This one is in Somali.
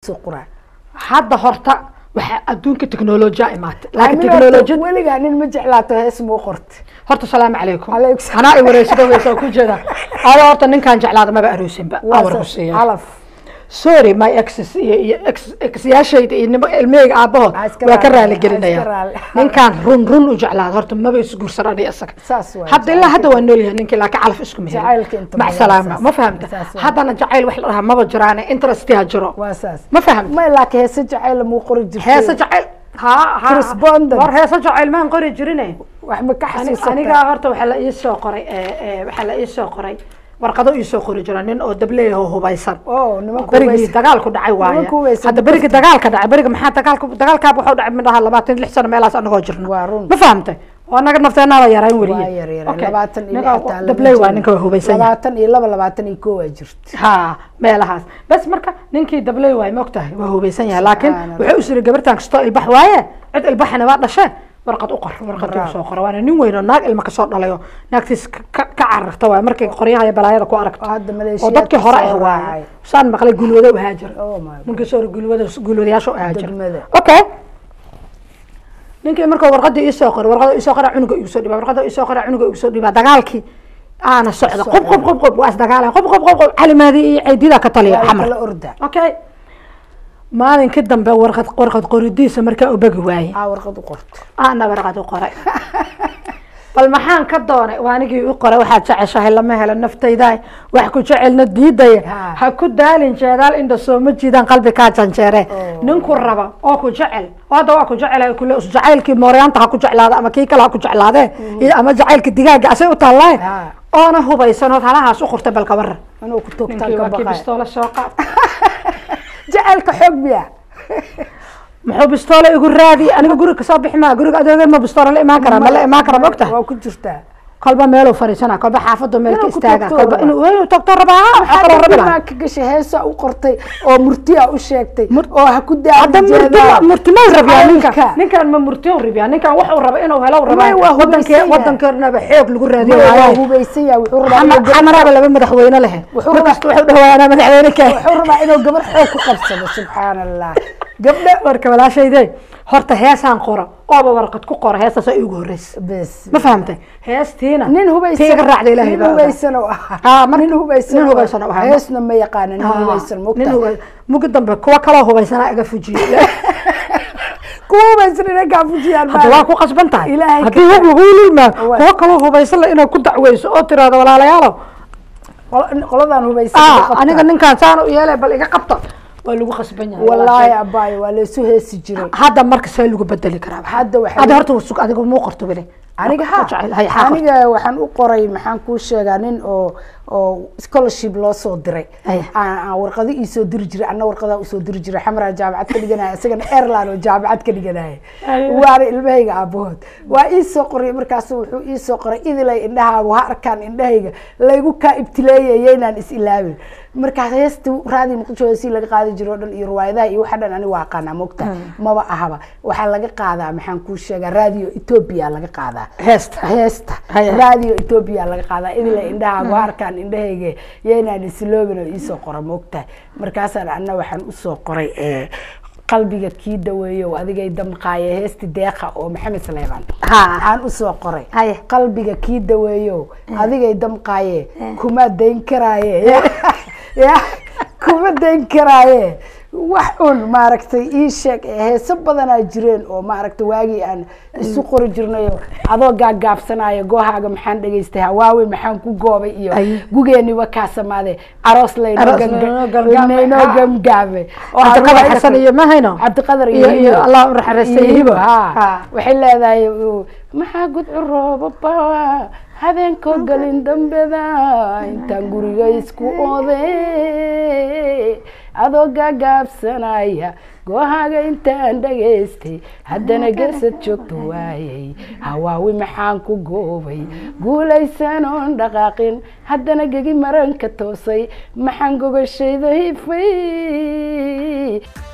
soo qoraa hadda horta waxaa adduunka teknolojiya imaatay laakiin Aniga horta teknolojiyad weligaa nin ma jeclaato hees muu qorta horta salaamu calaykum Calaykum salaam. anaa i wareysada weysaa ku jeeda ada horta ninkaan jeclaada maba aroosinba Waa awar sa- ku siiya calaf sorry my exes iyo iyo ex exyaashayda iyo nimo ilmahayga aabahood Ha iska waa ka raali- raali ha iska gelinaya raali. ninkaan run run u jeclaada horta maba isguursan ani isaga saas waay hadda ilaa hadda waa nool yahay ninkii laakiin calaf isku mehelin Jacaylka inta mac badan salaama saas. ma fahamta Saas waay. haddana jacayl wax la dhahaa maba jiraane interest ha jiro waa saas ma fahamta may laakiin heese jacayl muu qori jirtay heese jacayl ha ha Correspondent. war heese jacayl maan qori jirine wax ma ka Ani- xasuusata aniga horta waxaa la ii soo qoray eh, eh, waxaa la ii soo qoray warqado ii soo qori jira nin oo dableeya oo hubaysan oo nimanku berigii waysa- dagaalku dhacay waaye Nimanku waysan hadda berigii dagaalka dhacay beriga maxaa dagaalka dagaalkaaba wuxuu dhacay midhaha labaatan iyo lix sano meelaas anagoo jirno Waa run. ma fahamtay oo anaga nafteenaaba yarayn waa weliye yar yar Okay. labaatan iyo Ninka xataa lama dabley waa jiro. ninka waa hubaysan yahay labaatan iyo laba labaatan iyo koo waa jirta ha meelahaas bas marka ninkii dabley waay ma ogtahay waa hubaysan yahay laakiin Subxaan wuxuu usiri gabartan kastoo ilbax waaye cid ilbaxina waa dhashe warqad u qor warqad Bravo. soo qora waana nin weyn oo naag ilma kasoo dhalayo naagtiis ka ka cararta waay markay qoryaha iyo balaayada ku aragto oo hadda oo maleeshiyaadka dadkii hore soo ah waaye raacay. saan maqlay gulwado u haajir Oh my God. ninkii soo gulwada gulwadayaasha u haajir Degmada. okay ninkii markuu warqadii ii soo qoray warqada ii soo qoray cunuga igu soo dhibaa warqada ii soo qoray cunuga igu soo dhibaa dagaalkii aana socda qob qob qob qob waa isdagaalan qob qob qob qob calimaadii iyo ceydida ka taliya waa xamar kala orda okay maalinkii dambe warqad warqad qoridiisa markaa u begi waayey aa warqad u qorto aana warqad u qoray bal maxaan ka doonay waa anigii u qoray waxaad jeceshahay lama helo naftayda wax ku jecelna diidaya Ha. ha ku daalin jeedaal indha sooma jiidaan qalbi kaa janjeere Oh. ninku raba oo ku jecel oo hadda waa ku jecelahay kule us jacaylkii mooryaanta ha ku jeclaada ama kii kale ha ku jeclaadee iyo ama jacaylka digaaga asay u taallaaye Ha. oona hubaysanood halahaas u qortay balka waran inuu ku toogtaan ninkii ka waa kii baqay bistoola soo qaad jacaylka xoog miya muxuu bistoola igu raadi aniga guriga kasoo bixi maa guriga adeegay ma bistoola la imaan kara ma la imaan kara ma ogtahay waa ku jirtaa kolba meeluu fariisana kolba xaafadu meel ka Inuu ku istaaga tagto kolba raba. inuu inuu tagto rabaa waxaa kaloo rabi lahaa maa ka gashay heesaa u qortay oo murtiya u sheegtay oo ha ku hadda daalin murti ma- murti ma rabiyaa ninkan Jacaylka. ninkan ma murti u rabiyaa ninkan wuxuu raba inuu helo rabaa May waa wadankee hubaysan yahay. wadankeennaba xoog lagu raadiyo waa waaye hubaysan yahay wuxuu rabaa inuu Xama- gabar- xamaraaba laba madaxweyne lehe Wuxuu markasta wuxuu dhawaanaa madaxweyne kee wuxuu rabaa inuu gabar xoog ku qabsado subxaan allah gabdho marka walaashayde horta heesaan qora ooba warqad ku qora heestaasoo iigu horreysa bes ma fahamtay heestiina nin hubaysan tiiga raacda ilaahay nin baa ogaa. hubaysan oo ahaa Ah, mar- nin hubaysan nin oo- hubaysan oo ahaa. heesna ma yaqaana nin hubaysan nin mogta huba- mugi dambe kuwa kaloo hubaysanaa iga fujiye kuwa hubaysan inay kaa fujiyaan hadda waa ku qasban tahay Ilaahay haddii hog lagu liimaa Waa. kuwa kaloo hubaysan la inaad ku dacweyso oo tiraahdo walaalayaalow Qol- qoladan hubaysan ah qabta. aniga ninkaan saan u yeelay bal iga qabta waa lagu qasban yahay wallaahi walaashay. abaayo waa laysu heesi jiray hadda marka see lagu bedeli karaa Hadda waxaa hadda lagu- horta sug adiga muu qorto weli aniga Ku jecel, hay, ha haa, qorto. aniga waxaan u qoray maxaan kuu sheegaa nin oo oo scholarship loo soo diray Haya. aan aan warqado ii soo diri jiray anna warqadaa usoo diri jiray xamaraa jaamacad ka dhiganaya isagana airline oo jaamacad ka dhiganaya Haya. waana ilmahayga aabahood waa ii soo qoray markaasu wuxuu ii soo qoray idilay indhahaagu ha arkaan indhahayga laygu kaa ibtileeyaya inaan is ilaabin markaas heesta raadi muqdisho si laga qaadi jiro o dhan iyo riwaayadaha iyo waxa dhan ani waa aqaanaa mogta maba ahaba waxaa laga qaadaa maxaan kuu sheegaa radio ethiopia laga qaadaa heesta heesta Haya. radio ethiopia laga qaadaa idila indhahaagu ha arkaan indhahayga yaynaan isloobin oo iisoo qora moogtahay markaasaan anna waxaan usoo qoray eh, qalbiga kii daweeyo adigay damqaaye heesti deeqa oo maxamed saleymaan Ha. aan usoo qoray Haya. qalbiga kii daweeyo adigay damqaaye kuma dayn karaaye ya kuma dayn karaaye wax un maaragtay ii sheeg ee heeso badanaa jireen oo maaragtay waagii aan isu qori jirnayo adoo gaagaabsanayo goohaaga maxaan dhegaystay hawaawe maxaan ku goobay iyo Ay. gugeeniba kaa samaade aroos laynoo Aroos ganga- laynoo galgaamay. laynoo Ha. gamgaamay oo cabdiqadar riwaayada xasan kale- iyo ma hayno cabdiqadar iyo iyo iyo hibo. allah u naxariistay iyo hibo ha Ha. waxay leedahay uh, maxaa gudcu roobaba habeenkoo galin dambeda intaan guriga isku oode adoo gaagaabsanaya goohaaga intaan dhagaystay haddana geesad joogto waayay hawaawi maxaan ku goobay guulaysan oon dhaqaaqin haddana gegi maranka toosay maxaan gogashayda hifay